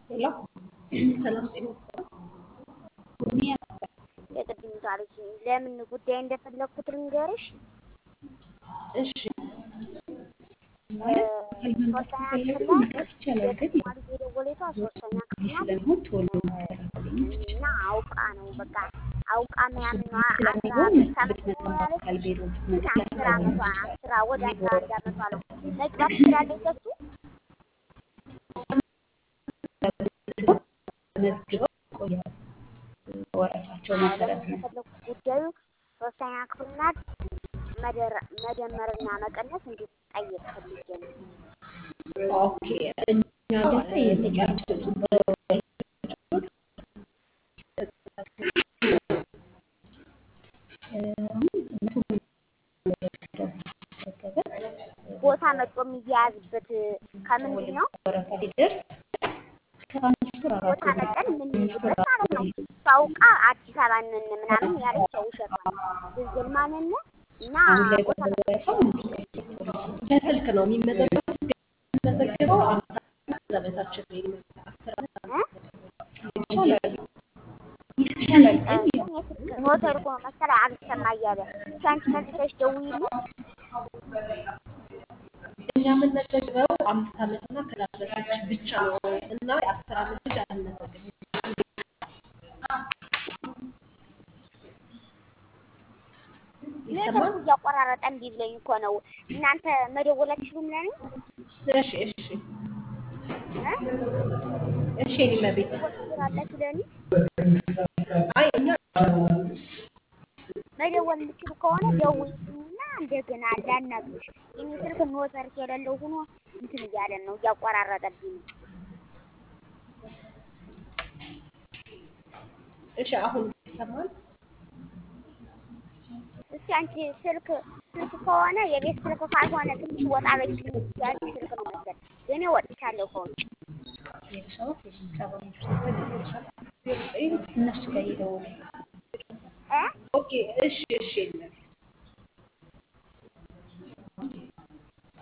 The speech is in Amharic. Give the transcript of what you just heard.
ሄሎ ሰላም ጤና የቅድም ታሪክ ለምን ጉዳይ እንደፈለግኩት ልንገርሽ። እሺ ማለት ካልመምጣት ከፈለጉ መምጣት ይቻላል፣ ግን ተማሪ የደወለቷ ሶስተኛ ክፍል ናት ስለሚሆን ቶሎ መከታተል እና አውቃ ነው በቃ አውቃ ምናምን ነው ስለሚሆን አስራ አምስት ብትመጣ ዓመት በአካል ቢሮ ብትመጣ አስር ዓመቷ አስራ ወደ አስራ አንድ ዓመቷ ነው መግባት ትችላለች ከሱ መዝግበው ይቆያሉ። ወረፋቸው መሰረት ነው። የፈለኩት ጉዳዩ ሶስተኛ ክፍል ናት። መደረ- መደመርና መቀነስ እንድትጠይቅ ፈልጌ ነው። ኦኬ እኛ ጋር የሚቀርጹት ቦታ መጥቶ የሚያያዝበት ከምንድን ነው? ወረፋ ሲደርስ ትራንስፈር አራት ቦታ መጠን የምንይዝበት ማለት ነው። ሳውቃ አዲስ አበባ ነን ምናምን ያለች ውሸት ነው። ድንግል ማንን እና አሁን ላይ ቦታ በወረፋ በስልክ ነው የሚመዘገበው። የሚመዘገበው አምሳ ከዛ በታች ነው የሚመዘገበው። አስር ዓመት ይቻላል ይቻላል ግን ያው ሞተር እኮ መሰለህ አልሰማ እያለ ሻንቺ መልሰሽ ደውዪልኝ። እኛ የምንመዘግበው አምስት ዓመት እና ከዛ በታች ብቻ ነው እና የአስር ዓመት ልጅ አንመዘግብም። ኔትወርኩ እያቆራረጠ እምቢ ብሎኝ እኮ ነው። እናንተ መደወል አትችሉም ለኔ? እሺ እሺ እ? እሺ የኔ መቤት ትችላላችሁ ለኔ? አይ እኛ መደወል የምትችሉ ከሆነ ደውዪልኝና እንደገና ላናግርሽ። የኔ ስልክ ኔትወርክ የሌለው ሆኖ እንትን እያለን ነው እያቆራረጠብኝ ነው። እሺ አሁን ይሰማል? እስኪ አንቺ ስልክ ስልክ ከሆነ የቤት ስልክ ካልሆነ ትንሽ ወጣ በይልኝ ያልሽ ስልክ ነው መሰል። እኔ ወጥቻለሁ ከውጭ። የሰባት የስልሳ እነሱ ጋር ይደውሉ። እ? ኦኬ እሺ እሺ የኔ መቤት